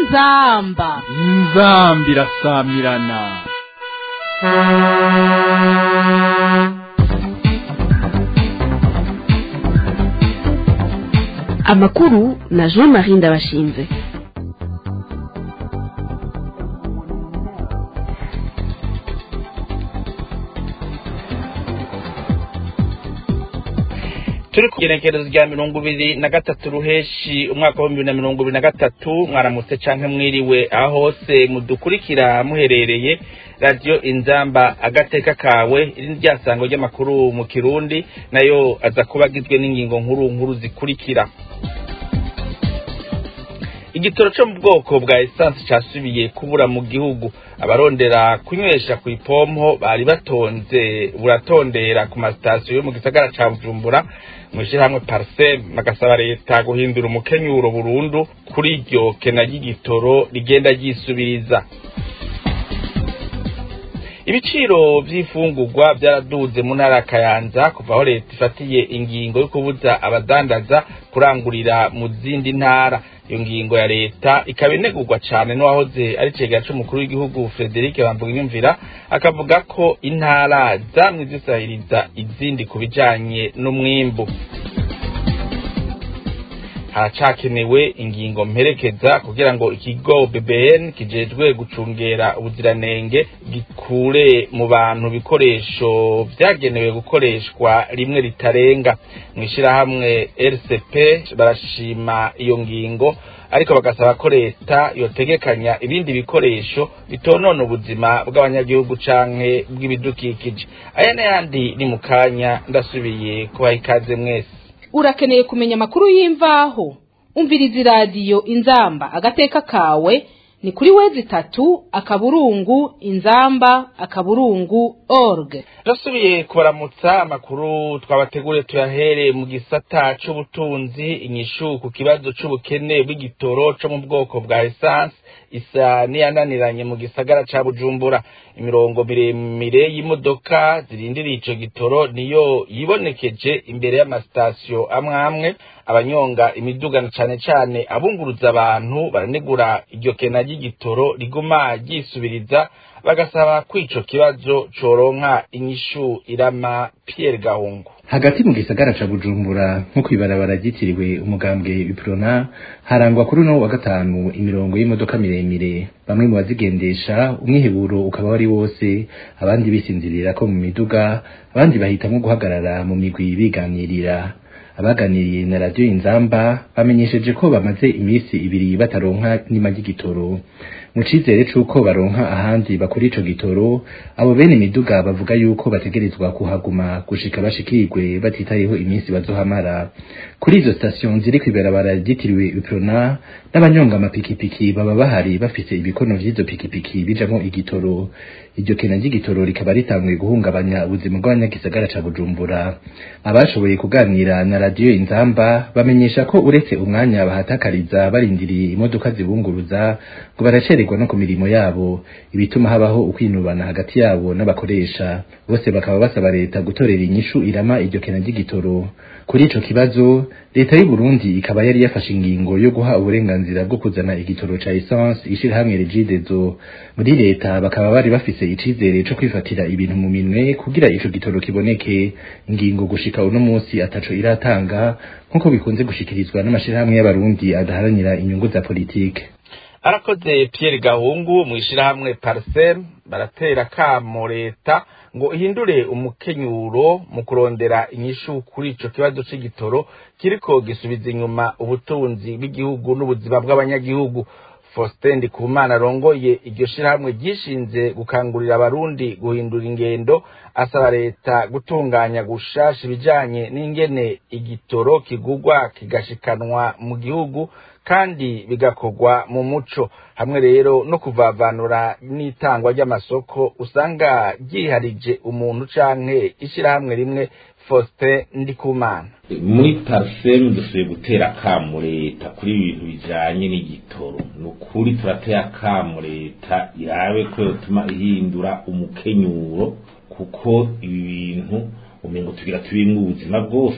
inzamba inzambi irasamirana amakuru na jean marie ndabashinze turi ku gerekerezo rya mirongo ibiri na gatatu ruheshi umwaka w'ibihumbi bibiri na mirongo ibiri na gatatu mwaramutse canke mwiriwe aho hose mudukurikira muherereye radiyo inzamba agateka kawe iri ni ryasango ry'amakuru mu kirundi nayo aza kuba agizwe n'ingingo nkuru nkuru zikurikira igitoro cyo mu bwoko bwa esanse cyasubiye kubura mu gihugu abarondera kunywesha ku ipompo bari batonze buratondera ku masitasiyo yo mu gisagara ca bujumbura mu ishyirahamwe parisem bagasaba leta guhindura umukenyuro burundu kuri iryo kena ry'igitoro rigenda ryisubiriza ibiciro vy'ifungurwa byaraduze mu ntara ya kayanza kuva aho leta ifatiye ingingo yo kubuza abadandaza kurangurira mu zindi ntara iyo ngingo ya leta ikaba inegurwa cane n'uwahoze ari cegera c'umukuru w'igihugu frederic bamvuga akavuga ko intara zamwe zisahiriza izindi ku bijanye n'umwimbu haracakenewe ingingo mperekeza kugira ngo ikigo BBN kijejwe gucungera ubuziranenge gikure mu bantu ibikoresho vyagenewe gukoreshwa rimwe ritarenga mu ishirahamwe RCP barashima iyo ngingo ariko bagasaba ko leta yotegekanya ibindi bikoresho bitonona ubuzima bw'abanyagihugu canke bw'ibidukikije aya n'ayandi ni mu kanya ndasubiye kubaha ikaze mwese urakeneye kumenya amakuru y'imvaho umviriza iradiyo inzamba agateka kawe ni kuri wezi itatu akaburungu inzamba akaburungu org turasubiye kubaramutsa amakuru twabateguriye tuyahere mu gisata c'ubutunzi inyishu ku kibazo c'ubukene bw'igitoro co mu bwoko bwa esanse isa niyananiranye mu gisagara ca bujumbura imirongo miremire y'imodoka zirindiriye ico gitoro niyo yibonekeje imbere y'amasitasiyo amwe amwe abanyonga imidugano cane cane abunguruza abantu baranegura iryo kena ry'igitoro riguma ryisubiriza bagasaba ko ico kibazo coronka inyishu irama Pierre Gahungu hagati mu gisagara ca Bujumbura nko kwibarabara ryitiriwe umugambwe Biprona harangwa kuri no wa gatanu imirongo y'imodoka miremire bamwe mu bazigendesha umwiheburo ukaba wari wose abandi bisinzirira ko mu miduga abandi bahitamwo guhagarara mu migwi biganirira abaganiriye na radiyo inzamba bamenyesheje ko bamaze iminsi ibiri bataronka n'ima ry'igitoro mu cizere c'uko baronka ahandi bakora ico gitoro abo bene imiduga bavuga yuko bategerezwa kuhaguma gushika bashikirwe batitayeho iminsi bazohamara kuri izo station ziri kw'ibarabara ryitiriwe uprona n'abanyonga amapikipiki baba bahari bafise ibikono vy'izo pikipiki bijamwo igitoro iryo kena ry'igitoro rikaba ritanguye guhungabanya ubuzima bw'abanyagisagara ca bujumbura abashoboye kuganira na radiyo inzamba bamenyesha ko uretse umwanya bahatakariza barindiriye imodoka zibunguruza ngo baracererwa no ku mirimo yabo ibituma habaho ukwinubana hagati yabo n'abakoresha bose bakaba basaba leta gutorera inyishu irama iryo kena ry'igitoro kuri ico kibazo leta y'u Burundi ikaba yari yafashe ingingo yo guha uburenganzira bwo kuzana igitoro ca essence ishirahamwe Regideso muri leta bakaba bari bafise icizere co kwifatira ibintu mu minwe kugira ico gitoro kiboneke ingingo gushika uno munsi ataco iratanga nkuko bikunze gushikirizwa n'amashirahamwe y'abarundi adaharanira inyungu za politike arakoze Pierre Gahungu mu ishirahamwe Parsem baratera kamo leta ngo ihindure umukenyuro mu kurondera inyishu kuri ico kibazo c'igitoro kiriko gisubiza inyuma ubutunzi bw'igihugu n'ubuzima bw'abanyagihugu Faustin Ndikumana arongoye iryo shirahamwe ryishinze gukangurira abarundi guhindura ingendo asaba leta gutunganya gushasha ibijanye n'ingene igitoro kigurwa kigashikanwa mu gihugu kandi bigakorwa mu muco hamwe rero no kuvavanura n'itangwa ry'amasoko usanga ryiharije umuntu canke ishirahamwe rimwe Faustin Ndikumana muri parisemu dusubiye gutera akamu leta kuri ibintu bijanye n'igitoro ni ukuri turatera akamu leta irabe ko yotuma ihindura umukenyuro kuko ibi bintu umengo tugira tubimwe ubuzima bwose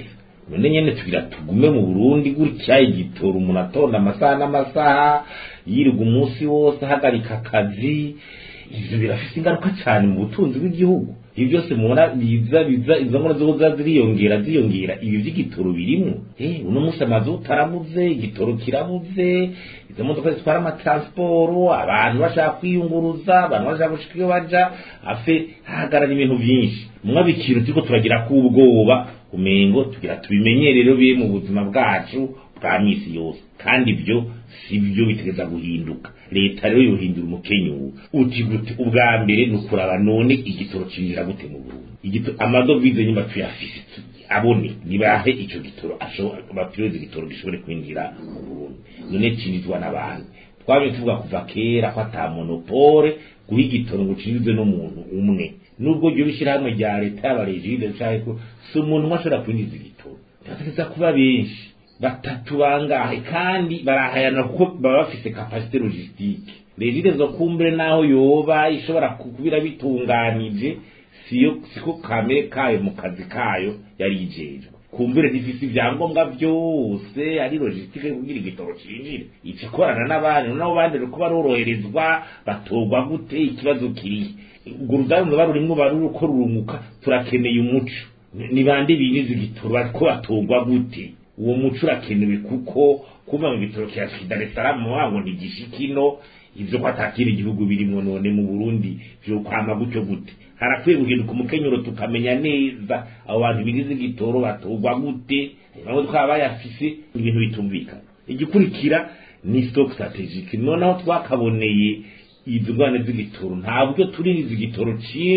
none nyene tugira tugume mu burundi gutya igitoro umuntu atonda amasaha n'amasaha yirirwa umunsi wose ahagarika akazi ivyo birafise ingaruka cyane mu butunzi bw'igihugu ibi byose mubona biza biza izo nkora zo kuza ziriyongera ziyongera ibi vy'igitoro birimwo eh uno munsi amazu utarabuze igitoro kirabuze izo modoka zitwara amatransporo abantu bashaka kwiyunguruza abantu bashaka gushika iyo baja afe hahagarara ibintu vyinshi mwa bikintu turiko turagira k'ubwoba umengo tugira tubimenyerero biri mu buzima bwacu bwa misi yose kandi ibyo si byo bitegeza guhinduka leta rero yohindura umukenyuro uti gute ubwa mbere ni ukuraba none igitoro cinjira gute mu burundi igitoro amadovize nyuma tuyafise abone nibahe ico gitoro bapiroze igitoro gishobore kwinjira mu burundi none cinjizwa n'abantu twabye tuvuga kuva kera ko ata monopole guha igitoro ngo cinjizwe n'umuntu umwe nubwo ryo bishyirahamwe rya leta y'abarejide canke ko si umuntu umwe ashobora kwinjiza igitoro birategeza kuba benshi batatu bangahe kandi barahayana kuko baba bafise kapasite logistique regire zo kumbere naho yoba ishobora kubira bitunganije siyo siko kamere kayo mu kazi kayo yari ijejwe kumbere zifise ibyangombwa byose ari logistique kugira igitoro cinjire ica ikorana n'abandi nabo bandi riko baroroherezwa batorwa gute ikibazo kirihe urwo rudanza barurimwo baruko rurumuka turakeneye umuco ni bande biniza igitoro bariko batorwa gute uwo muco urakenewe kuko kuva mu bitaro cya Dar es Salaam wango ntigishikino ivyo ko atakira igihugu birimo none mu Burundi byo kwama gutyo gute harakwiye guhinduka umukenyero tukamenya neza abo bantu biniza igitoro batorwa gute nabo twaba bayafise ibintu bitumvikana igikurikira ni stock strategic noneho twakaboneye izo ngwane z'igitoro nta buryo tuririza igitoro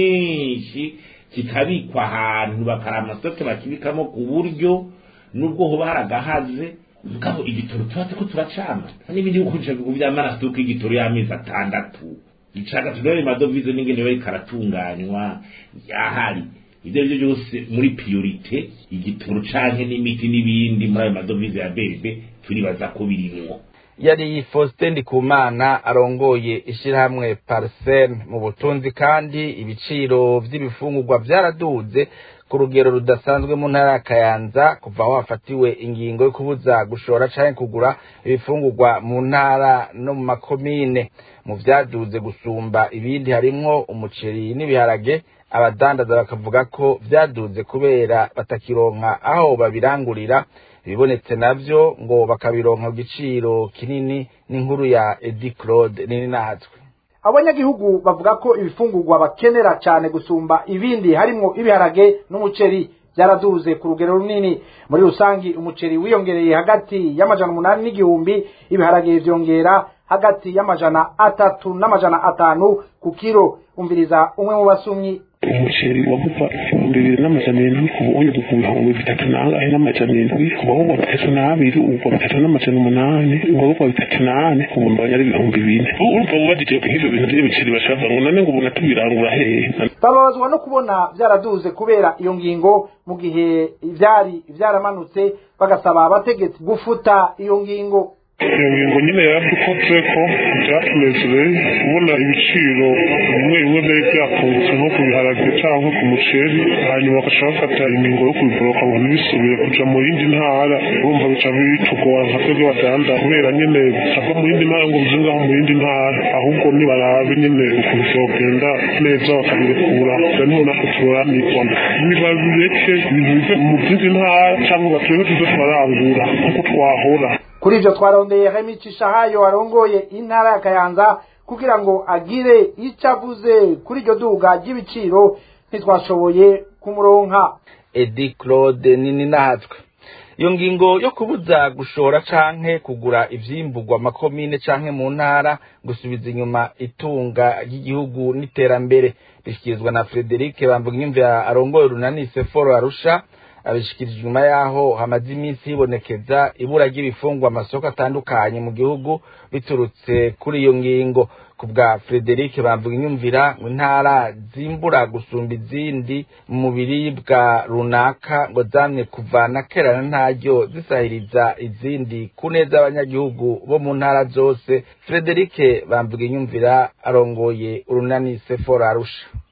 cyinshi kikabikwa ahantu bakara amasoke bakibikamo ku buryo nubwo hoba haragahaze mugabo igitoro tuba turiko turacama n'ibindi bikoresho by'amarasuka igitoro y'amezi atandatu icaga tudore madovize n'ingene bariko aratunganywa yahari ivyo arivyo byose muri priorite igitoro canke n'imiti n'ibindi muri ayo madovize ya berbe turibaza ko birimwo yari Faustin Ndikumana arongoye ishirahamwe Parsem mu butunzi kandi ibiciro vy'ibifungurwa vyaraduze ku rugero rudasanzwe mu ntara ya Kayanza kuva aho hafatiwe ingingo yo kubuza gushora canke kugura ibifungurwa mu ntara no mu makomine mu vyaduze gusumba ibindi harimwo umuceri n'ibiharage abadandaza bakavuga ko vyaduze kubera batakironka aho babirangurira ibibonetse navyo ngo bakabironka ku giciro kinini n'inkuru ya Edi Claude nini natwe abanyagihugu bavuga ko ibifungurwa bakenera cyane gusumba ibindi harimwo ibiharage n'umuceri byaraduze ku rugero runini muri rusangi umuceri wiyongereye hagati y'amajana umunani n'igihumbi ibiharage vyongera hagati y'amajana atatu n'amajana atanu ku kiro umviriza umwe mu basumyi umuceri waguva ibihumbi bibiri n'amajana indwi kuva ubundi ku bihumbi bitatu n'angahe n'amajana indwi kuva wugwa bitatu n'abiri ugwa bitatu n'amajana umunani ugwa bitatu n'ane ubu mbonye ari ibihumbi bine urumva wubadije nk'ivyo bintu vy'ibiceri bashaka ngo none ngo ubu natubirangura hehe bababazwa no kubona byaraduze kubera iyo ngingo mu gihe ivyari vyaramanutse bagasaba abategetsi gufuta iyo ngingo iyo ngingo nyine yaradukoze ko byatunezereye kubona ibiciro bimwe bimwe byari byakungutse nko ku biharage cyangwa ku muceri hanyuma bagashaka bafata ingingo yo kubiboroka ngo ntibisubire kuja mu yindi ntara urumva bica bitugora nka twebwe badanda kubera nyine bitava mu yindi ntara ngo bize ngaho mu yindi ntara ahubwo nibarabe nyine ukuntu vyogenda neza bakabirekura rero niho natwe turanirwa nibabireke ibintu bive mu zindi ntara cyangwa batureke tuze turarangura nk'uko twahora kuri ivyo twarondeye Remy Cishahayo arongoye intara ya Kayanza kugira ngo agire ico avuze kuri iryo duga ry'ibiciro ntitwashoboye kumuronka Edi Claude nini natwe iyo ngingo yo kubuza gushora canke kugura ivyimburwa makomine canke mu ntara gusubiza inyuma itunga ry'igihugu n'iterambere bishikirizwa na Frederic Bamvuginyumvira arongoye urunani Seforo Arusha abishikirije inyuma yaho hamaze iminsi hibonekeza ibura ry'ibifungwa amasoko atandukanye mu gihugu biturutse kuri iyo ngingo ku bwa Frederic bamvuga inyumvira ngo intara zimbura gusumba izindi mu biribwa runaka ngo zamye kuva na kera na ntaryo zisahiriza izindi ku neza y'abanyagihugu bo mu ntara zose Frederic bamvuga inyumvira arongoye urunani Sephora Arusha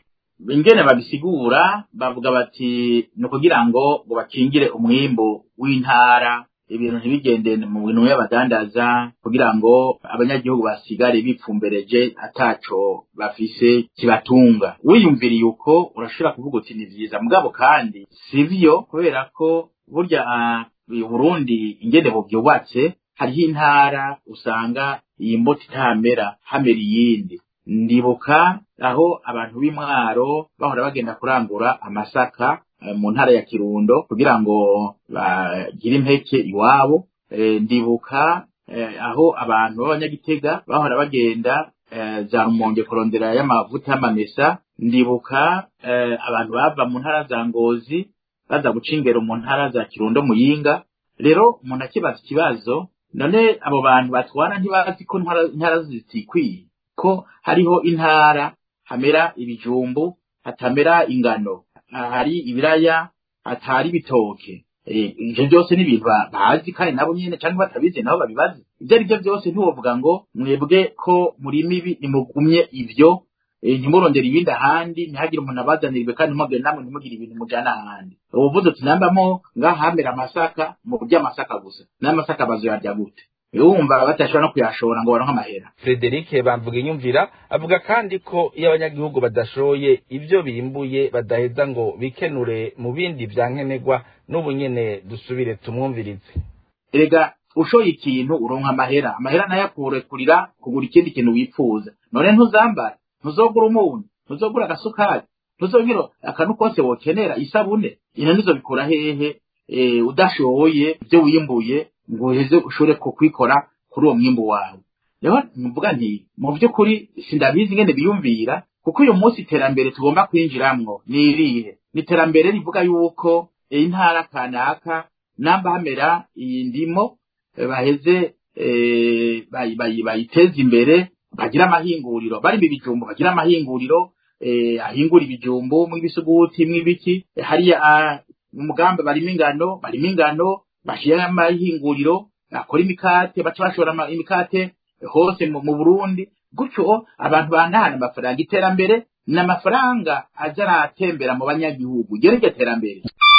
ingene babisigura bavuga bati ni ukugira ngo ngo bakingire umwimbu w'intara ibintu ntibigende mu bintu y'abadandaza kugira ngo abanyagihugu basigare bipfumbereje ataco bafise kibatunga wiyumviriye uko urashobora kuvuga uti ni vyiza mugabo kandi sivyo kubera ko burya Burundi ingene buvyubatse hariho intara usanga iyi mbuto itamera hamera iyindi ndibuka aho abantu b'imwaro bahora bagenda kurangura amasaka mu ntara ya kirundo kugira ngo bagire impeke iwabo ndibuka aho abantu b'abanyagitega bahora bagenda za rumonge kurondera y'amavuta y'amamesa ndibuka abantu bava mu ntara za ngozi baza guca ingero mu ntara za kirundo muyinga rero umuntu akibaza ikibazo none abo bantu batwara ntibazi ko intara zitikwiye ko hariho intara hamera ibijumbu hatamera ingano hari ibiraya hatari ibitoke ivyo byose ni ibintu bazi kandi nabo nyene cyangwa batabizi nabo babibazi ibyo ari byo byose ntiwovuga ngo mwebwe ko muri mibi nimugumye ivyo ntimurondera ibindi ahandi ntihagire umuntu abazanirwe kandi ntimugire namwe ntimugire ibintu mujana ahandi ubuvuze uti nambamo ngahamera amasaka mu buryo amasaka gusa n'amasaka bazoyarya gute wumva batashobora no kuyashora ngo baronke amahera Frederic bamvuga inyumvira avuga kandi ko iyo abanyagihugu badashoye ibyo bimbuye badaheza ngo bikenure mu bindi vya nkenerwa n'ubu nyene dusubire tumwumvirize erega ushoye ikintu uronka amahera amahera nayo akurekurira kugura ikindi kintu wipfuza none ntuzambara ntuzogura umunyu ntuzogura agasukari ntuzogira akantu kose wokenera isabune ino nizo bikura hehe udashoye ibyo wimbuye ngo uheze ushobore kukwikora kuri uwo mwimbu wawe rero mvuga nti mu by'ukuri sindabizi ngene biyumvira kuko uyu munsi iterambere tugomba kwinjiramwo ni irihe ni iterambere rivuga yuko intara kanaka namba hamera iyi ndimo baheze bayiteza imbere bagira amahinguriro bari mu bijumbo bagira amahinguriro ahingura ibijumbo mw'ibisuguti mw'ibiki hariya mu mugambi barimo ingano barimo ingano bashira amahinguriro akora imikate baca bashora imikate hose mu Burundi gutyo abantu bandahana amafaranga iterambere ni amafaranga aza aratembera mu banyagihugu ryo niryo terambere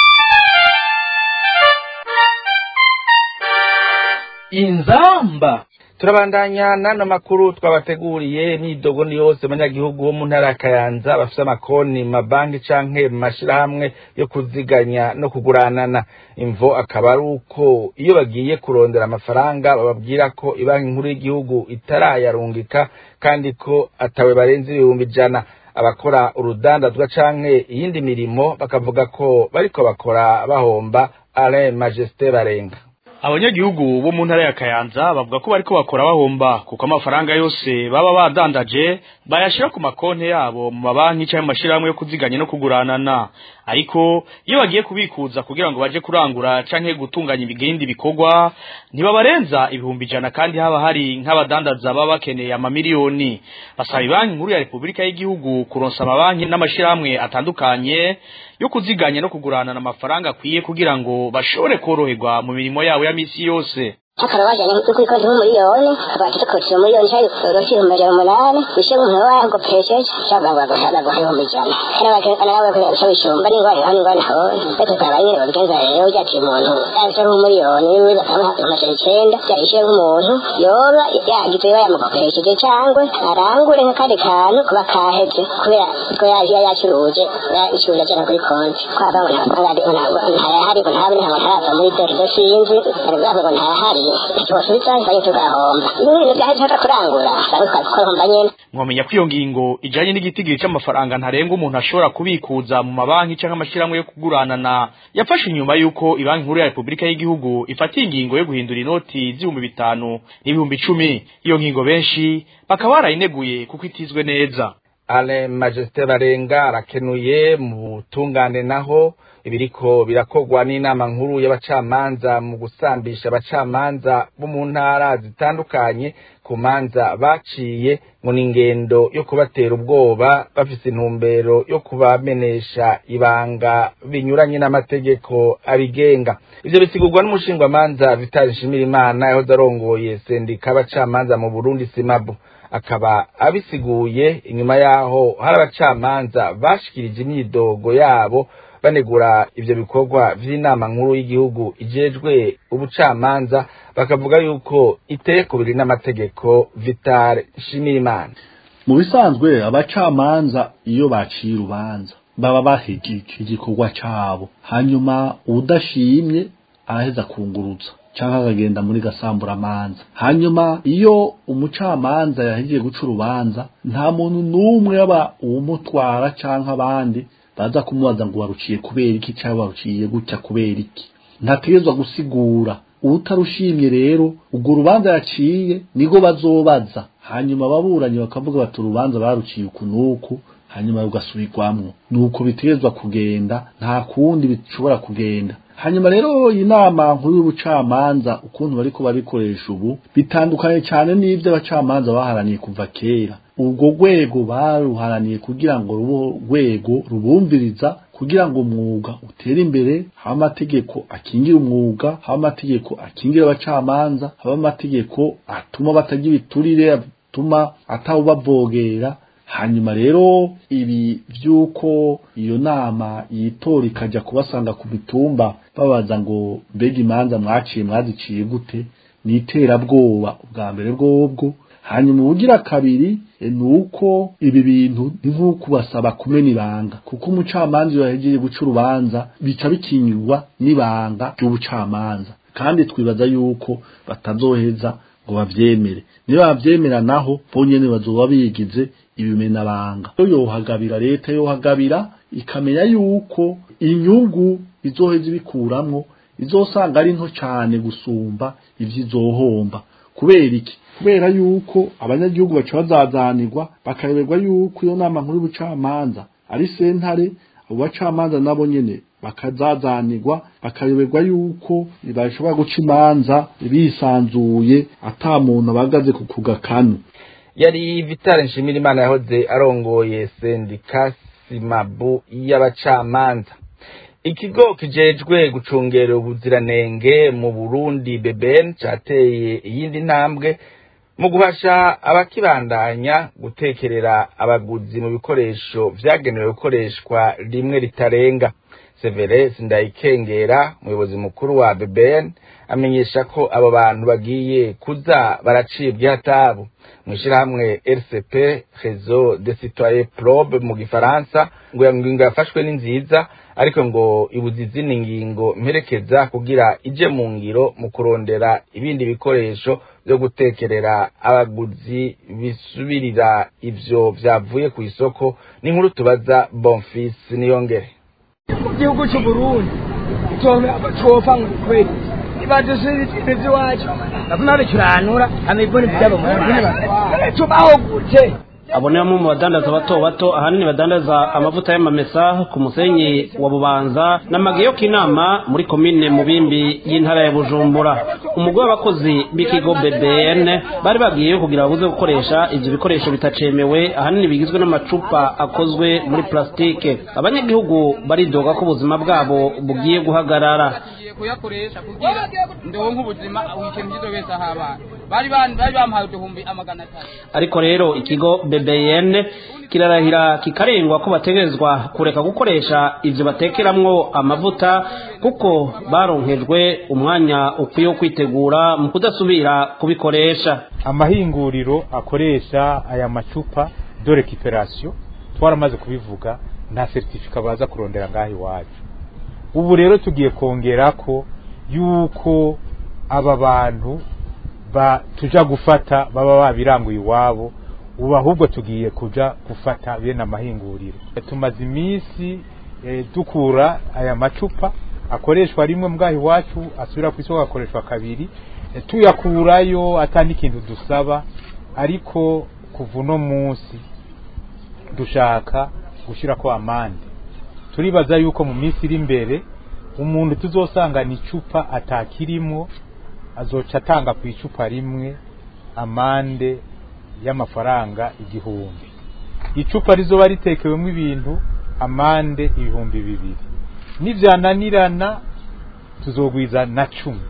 inzamba turabandanya n'ano makuru twabateguriye imyidogo ni yose abanyagihugu bo mu ntara ya kayanza bafite amakonti mabanki canke mu mashirahamwe yo kuziganya no kuguranana imvo akaba ari uko iyo bagiye kurondera amafaranga bababwira ko ibanki nkuru y'igihugu itarayarungika kandi ko atawe barenze ibihumbi ijana abakora urudandazwa canke iyindi mirimo bakavuga ko bariko bakora bahomba Alain Majesté Barenga abanyagihugu bo mu ntara ya kayanza bavuga ko bariko bakora bahomba kuko amafaranga yose baba badandaje bayashira ku makonti yabo mu mabanki cyangwa amashirahamwe yo kuziganya no kuguranana ariko iyo bagiye kubikuza kugira ngo baje kurangura canke gutunganya ibigindi bikorwa ntibabarenza ibihumbi ijana kandi haba hari nk'abadandaza baba bakeneye amamiliyoni basaba banki nkuru ya repubulika y'igihugu kuronsa amabanki n'amashirahamwe atandukanye yo kuziganya no kuguranana amafaranga akwiye kugira ngo bashobore koroherwa mu mirimo yabo ya misi yose hakaba bajyanye kuri konti nk'umuriyoni abantu dukoresheje umuriyoni cyangwa igikoro cy'ibihumbi ijana umunani wishyura umuntu wawe ngo pesheje cyangwa baguha baguha ibihumbi ijana kandi bakana nawe kuresha wishyumba ari ingwara hano ingwara aho ariko ukaba nyine babigenza rero byakira umuntu yanditse nk'umuriyoni wiwe bakamuha amajana icyenda yayishyuye nk'umuntu yoba yagize bayamukopesheje cyangwa arangure nk'akandi kantu kuba kaheze kubera ko yaje yacuruje yacuruje ajyana kuri konti kwaba ngo ntayahari ngo ntabe ntabwo ntarava muri dore idasinzi ari bwavuga ngo ntayahari mwamenya ko iyo ngingo ijanye n'igitigiri c'amafaranga ntarenga umuntu ashobora kubikuza mu mabanki canke amashirahamwe yo kuguranana yafashe inyuma y'uko ibanki nkuru ya repubulika y'igihugu ifatiye ingingo yo guhindura inoti z'ibihumbi bitanu n'ibihumbi icumi iyo ngingo benshi bakaba barayineguye kuko itizwe neza ale majesite barenga arakenuye mu butungane naho ibiriko birakogwa n'inama nkuru y'abacamanza mu gusambisha abacamanza bo mu ntara zitandukanye ku manza baciye ngo ni ingendo yo kubatera ubwoba bafise intumbero yo kubamenesha ibanga binyuranye n'amategeko abigenga ivyo bisigurwa n'umushingwamanza Vital Nshimirimana yahoze arongoye sendika abacamanza mu Burundi Simabu akaba abisiguye inyuma yaho hari abacamanza bashikirije imyidogo yabo banegura ivyo bikorwa vy'inama nkuru y'igihugu ijejwe ubucamanza bakavuga yuko iteye kubiri n'amategeko Vital Nshimirimana mu bisanzwe abacamanza iyo baciye urubanza baba bahejeje igikorwa cabo hanyuma udashimye araheza kunguruza cyangwa akagenda muri gasamburamanza hanyuma iyo umucamanza yahejeje guca urubanza nta muntu n'umwe yaba uwumutwara cyangwa abandi baza kumubaza ngo waruciye kubera iki cyangwa waruciye gutya kubera iki ntategerezwa gusigura utarushimye rero urwo rubanza yaciye nigo bazobaza hanyuma ababuranyi bakavuga bati urubanza baruciye uku n'uku hanyuma rugasubirwamwo nuko bitegerezwa kugenda nta kundi bishobora kugenda hanyuma rero iyi nama nkuru y'ubucamanza ukuntu bariko barikoresha ubu bitandukanye cyane n'ibyo abacamanza baharaniye kuva kera urwo rwego baruharaniye kugira ngo rubo rwego rubumviriza kugira ngo umwuga utere imbere haba amategeko akingira umwuga haba amategeko akingira abacamanza haba amategeko atuma batagira ibiturire atuma atawubavogera hanyuma rero ibi by'uko iyo nama yitora ikajya kubasanga ku mitumba babaza ngo mbega imanza mwaciye mwaziciye gute ni iterabwoba ubwa mbere bwobwo hanyuma ubugira kabiri ni uko ibi bintu ni nk'uko basaba kumena ibanga kuko umucamanza iyo yahejeje guca urubanza bica bikingirwa n'ibanga ry'ubucamanza kandi twibaza yuko batazoheza ngo bavyemere niba bavyemera naho bonyene bazoba bigize ibimenabanga iyo yohagabira leta yohagabira ikamenya yuko inyungu izoheza ibikuramwo izosanga ari nto cane gusumba ivyizohomba kubera iki kubera yuko abanyagihugu baca bazazanirwa bakayoberwa yuko iyo nama nkuru y'ubucamanza ari sentare abo bacamanza nabo nyene bakazazanirwa bakayoberwa yuko bashobora guca imanza bisanzuye ata muntu abagaze ku kugakanu yari Vital Nshimirimana yahoze arongoye sendika Simabu y'abacamanza ikigo kijejwe gucungera ubuziranenge mu Burundi BBN cateye iyindi ntambwe mu guhasha abakibandanya gutekerera abaguzi mu bikoresho vyagenewe gukoreshwa rimwe ritarenga Severus Ndayikengera umuyobozi mukuru wa BBN amenyesha ko abo bantu bagiye kuza baracibwa hatabu mwishirahamwe RCP Réseau des Citoyens Probe mu gifaransa ngo ingingo yafashwe ni nziza ariko ngo ibuze izindi ngingo mperekeza kugira ije mu ngiro mu kurondera ibindi bikoresho byo gutekerera abaguzi bisubirira ivyo vyavuye ku isoko n'inkuru tubaza Bonfils niyongere mu gihugu cy'uburundi twofa ngo kweli ibadusubira ibintu by'iwacu ndabona bicuranura amiboni byabo tubaho gute abo ni bamwe mu badandaza bato bato ahanini badandaza amavuta y'amamesa ku musenyi wa bubanza n'amageyo k'inama muri komine mubimbi y'intara ya bujumbura umugwi w'abakozi b'ikigo bbn bari bagiyeyo kugira babuze gukoresha ivyo bikoresho bitacemewe ahanini bigizwe n'amacupa akozwe muri plastike abanyagihugu baridoga ko ubuzima bwabo bugiye guhagarara kuyakoresha kugira ndonke ubuzima ikintu kizobesa abantu bari bari bampaye uduhumbi amagana atatu ariko rero ikigo BBN kirarahira kikarengwa ko bategerezwa kureka gukoresha ivyo batekeramwo amavuta kuko baronkejwe umwanya ukwiye wo kwitegura mu kudasubira kubikoresha amahinguriro akoresha aya macupa de recuperation twaramaze kubivuga nta certificat baza kurondera ngaho iwacu ubu rero tugiye kongera ko yuko aba bantu tuja gufata baba babiranguye iwabo ubu ahubwo tugiye kuja gufata bene amahinguriro tumaze iminsi dukura aya macupa akoreshwa rimwe mbwaho iwacu asubira ku isoko akoreshwa kabiri tuyakurayo atandi ikintu dusaba ariko kuva uno munsi dushaka gushyirako amande turibaza yuko mu minsi iri imbere umuntu tuzosanga ni icupa atakirimo azoca atanga ku icupa rimwe amande y'amafaranga igihumbi icupa rizoba ritekewemo ibintu amande ibihumbi bibiri nivyananirana tuzogwiza na cumi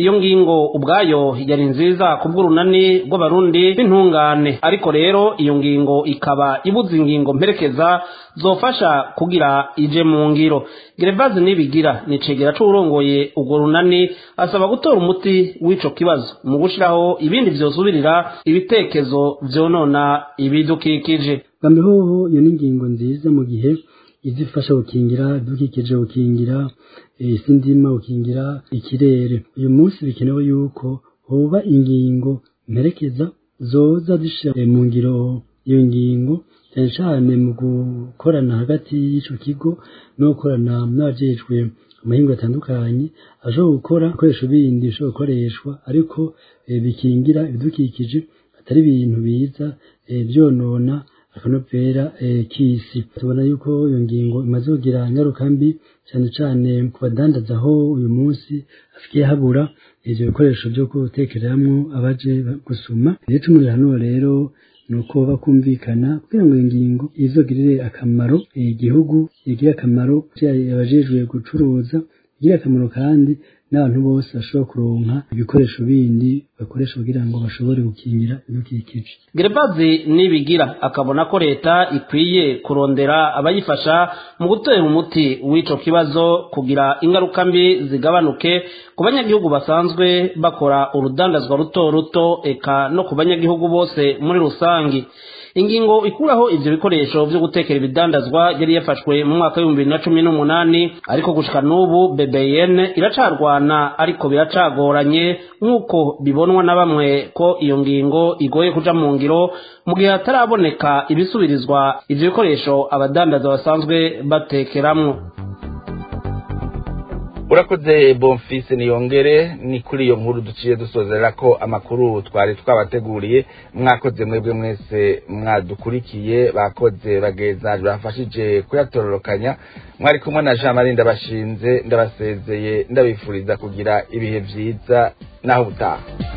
iyo ngingo ubwayo yari nziza ku bw'urunani rw'abarundi b'intungane ariko rero iyo ngingo ikaba ibuza ingingo mperekeza zofasha kugira ije mu ngiro gerevazi nibigira ni cegera c'uwurongoye urwo runani asaba gutora umuti w'ico kibazo mu gushiraho ibindi vyosubirira ibitekezo vyonona ibidukikije bambeho iyo ni ingingo nziza mu gihe izifasha gukingira ibidukikije gukingira isi ndima gukingira ikirere uyu munsi bikenewe yuko hoba ingingo mperekeza zoza zishira mu ngiro iyo ngingo cyane cyane mu gukorana hagati y'ico kigo no gukorana n'abajejwe amahingo atandukanye ashobora gukora ibikoresho bindi bishobora gukoreshwa ariko bikingira ibidukikije atari ibintu biza byonona akanovera k'isi tubona yuko iyo ngingo imaze kugira ingaruka mbi cyane cyane ku badandaza aho uyu munsi hafikiye habura ivyo bikoresho vyo gutekereramwo abaje gusuma ivyo tumurira hano rero ni uko bakumvikana kugira ngo ingingo izogirire akamaro igihugu igire akamaro abajejwe gucuruza igire akamaro kandi n'abantu bose bashobora kuronka ibikoresho bindi bakoresha kugira ngo bashobore gukingira ibidukikije gerevazi nibigira akabona ko leta ikwiye kurondera abayifasha mu gutera umuti w'ico kibazo kugira ingaruka mbi zigabanuke ku banyagihugu basanzwe bakora urudandazwa ruto ruto eka no ku banyagihugu bose muri rusangi ingingo ikuraho ivyo bikoresho vyo gutekera ibidandazwa yari yafashwe mu mwaka w'ibihumbi bibiri na cumi n'umunani ariko gushika n'ubu bbn iracarwana ariko biracagoranye nk'uko bibonwa na bamwe ko iyo ngingo igoye kuja mu ngiro mu gihe hataraboneka ibisubirizwa ivyo bikoresho abadandaza basanzwe batekeramwo urakoze bonfise niyongere ni kuri iyo nkuru duciye dusozera ko amakuru twari twabateguriye mwakoze mwebwe mwese mwadukurikiye bakoze bageza bafashije kuyatororokanya mwari kumwe na jean marie ndabashinze ndabasezeye ndabifuriza kugira ibihe vyiza naho ubutaha